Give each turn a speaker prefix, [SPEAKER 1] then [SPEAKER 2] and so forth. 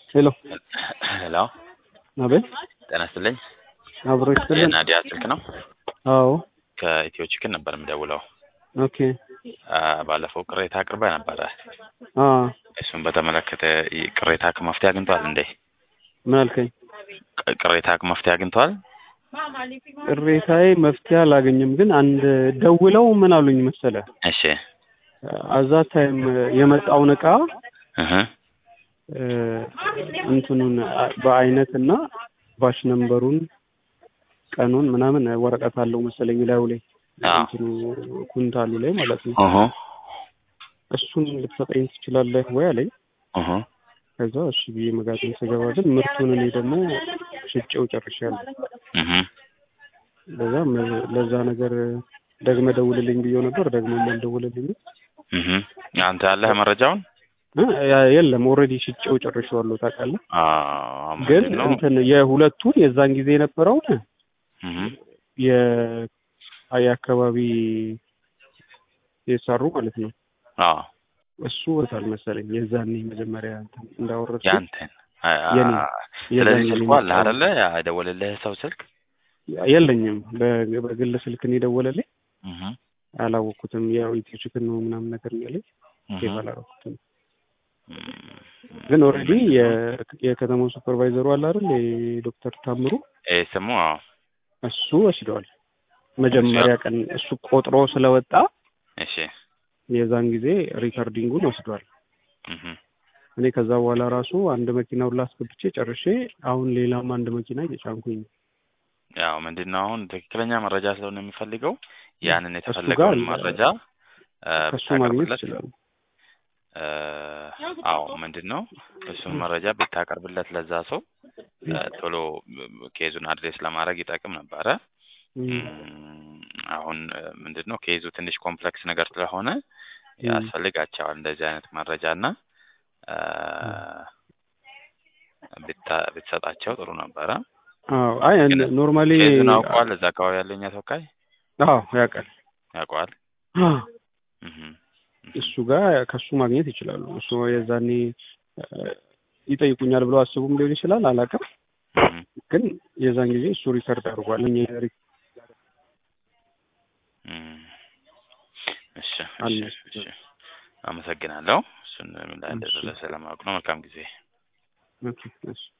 [SPEAKER 1] ሄሎ
[SPEAKER 2] ሄሎ
[SPEAKER 1] አቤት
[SPEAKER 2] ጤና ይስጥልኝ።
[SPEAKER 1] አብሮ ይስጥልን።
[SPEAKER 2] የናዲያ ስልክ ነው።
[SPEAKER 1] አዎ
[SPEAKER 2] ከኢትዮ ቺክን ነበር የምደውለው።
[SPEAKER 1] ኦኬ
[SPEAKER 2] አ፣ ባለፈው ቅሬታ አቅርበህ ነበረ።
[SPEAKER 1] አ
[SPEAKER 2] እሱን በተመለከተ ይ- ቅሬታ መፍትሄ አግኝቷል እንዴ?
[SPEAKER 1] ምን አልከኝ?
[SPEAKER 2] ቅ- ቅሬታ መፍትሄ አግኝቷል?
[SPEAKER 1] ቅሬታዬ መፍትሄ አላገኝም፣ ግን አንድ ደውለው ምን አሉኝ መሰለ
[SPEAKER 2] እሺ
[SPEAKER 1] አዛ ታይም የመጣውን እቃ
[SPEAKER 2] እህ
[SPEAKER 1] እ፣ እንትኑን አ- በአይነት እና ባሽ ነምበሩን ቀኑን ምናምን ወረቀት አለው መሰለኝ ላዩ ላይ
[SPEAKER 2] አዎ
[SPEAKER 1] እንትኑ ኩንታሉ ላይ ማለት ነው።
[SPEAKER 2] እህ
[SPEAKER 1] እሱን ልትሰጠኝ ትችላለህ ወይ አለኝ።
[SPEAKER 2] እህ
[SPEAKER 1] ከዛ እሺ ብዬ መጋዘን ስገባ ግን ምርቱን እኔ ደግሞ ሽጬው ጨርሻለሁ።
[SPEAKER 2] እህ
[SPEAKER 1] ለዛ መ- ለዛ ነገር ደግመ ደውልልኝ ብዬው ነበር። ደግሞ አልደውልልኝም።
[SPEAKER 2] እህ አንተ ያለህ መረጃውን
[SPEAKER 1] እ፣ ያ- የለም ኦልሬዲ ሽጬው ጨርሼዋለሁ። ታውቃለህ።
[SPEAKER 2] አዎ
[SPEAKER 1] ግን
[SPEAKER 2] ምንድን ነው?
[SPEAKER 1] እንትን የሁለቱን የዛን ጊዜ የነበረውን
[SPEAKER 2] እህ
[SPEAKER 1] የ የአካባቢ የሰሩ ማለት ነው
[SPEAKER 2] አዎ
[SPEAKER 1] እሱ ወታል መሰለኝ የዛኔ መጀመሪያ እንትን እንዳወረድኩት
[SPEAKER 2] ያንተን አ- አ-
[SPEAKER 1] የኔ
[SPEAKER 2] ስለዚህ
[SPEAKER 1] የዛኔ
[SPEAKER 2] ስልኩ አለ
[SPEAKER 1] የመጣው
[SPEAKER 2] አይደለ? የደወለልህ ሰው ስልክ
[SPEAKER 1] የለኝም። በ- በግል ስልክ ነው የደወለልኝ።
[SPEAKER 2] እህ
[SPEAKER 1] አላወቅኩትም። ያው ኢትዮ ቺክን ነው ምናምን ነገር እያለኝ
[SPEAKER 2] እህ
[SPEAKER 1] ሴቭ አላደረኩትም።
[SPEAKER 2] እም፣
[SPEAKER 1] ግን ኦልሬዲ የከተማው ሱፐርቫይዘሩ አለ አይደል የዶክተር ታምሩ
[SPEAKER 2] ይሄ ስሙ አዎ
[SPEAKER 1] እሱ ወስደዋል። መጀመሪያ ቀን እሱ ቆጥሮ ስለወጣ
[SPEAKER 2] እሺ
[SPEAKER 1] የዛን ጊዜ ሪከርዲንጉን ወስዷል።
[SPEAKER 2] እህ
[SPEAKER 1] እኔ ከዛ በኋላ ራሱ አንድ መኪናውን ላስገብቼ ጨርሼ አሁን ሌላም አንድ መኪና እየጫንኩኝ ነው።
[SPEAKER 2] ያው ምንድን ነው አሁን ትክክለኛ መረጃ ስለሆነ የሚፈልገው ያንን
[SPEAKER 1] ከሱ ጋር
[SPEAKER 2] የተፈለገውን መረጃ እ፣
[SPEAKER 1] ከሱ ማግኘት
[SPEAKER 2] ብታቀርብለት
[SPEAKER 1] ይችላሉ።
[SPEAKER 2] እ፣ አዎ ምንድን ነው እሱን መረጃ ብታቀርብለት ለዛ ሰው እ፣ ቶሎ ኬዙን አድሬስ ለማድረግ ይጠቅም ነበረ።
[SPEAKER 1] እም፣
[SPEAKER 2] እም፣ አሁን እ፣ ምንድን ነው ኬዙ ትንሽ ኮምፕሌክስ ነገር ስለሆነ
[SPEAKER 1] እም፣
[SPEAKER 2] ያስፈልጋቸዋል እንደዚህ አይነት መረጃ እና እ፣ ብታ- ብትሰጣቸው ጥሩ ነበረ።
[SPEAKER 1] አዎ አይ
[SPEAKER 2] ግን
[SPEAKER 1] ኖርማሊ
[SPEAKER 2] ኬዙን አውቀዋል። እዛ አካባቢ ያለኛ ተወካይ
[SPEAKER 1] አዎ ያውቃል።
[SPEAKER 2] ያውቀዋል።
[SPEAKER 1] አዎ
[SPEAKER 2] እህ
[SPEAKER 1] እሱ ጋር ከሱ ማግኘት ይችላሉ። እሱ የዛኔ እ፣ ይጠይቁኛል ብለው አስቡም ሊሆን ይችላል አላውቅም።
[SPEAKER 2] እህ
[SPEAKER 1] ግን የዛን ጊዜ እሱ ሪከርድ አድርጓል። እኛ ሪ-
[SPEAKER 2] እም፣ እሺ
[SPEAKER 1] አለ
[SPEAKER 2] እሺ እሺ አመሰግናለሁ። እሱን ምን ላይ
[SPEAKER 1] እሺ
[SPEAKER 2] እንደደረሰ ለማወቅ ነው። መልካም ጊዜ።
[SPEAKER 1] ኦኬ እሺ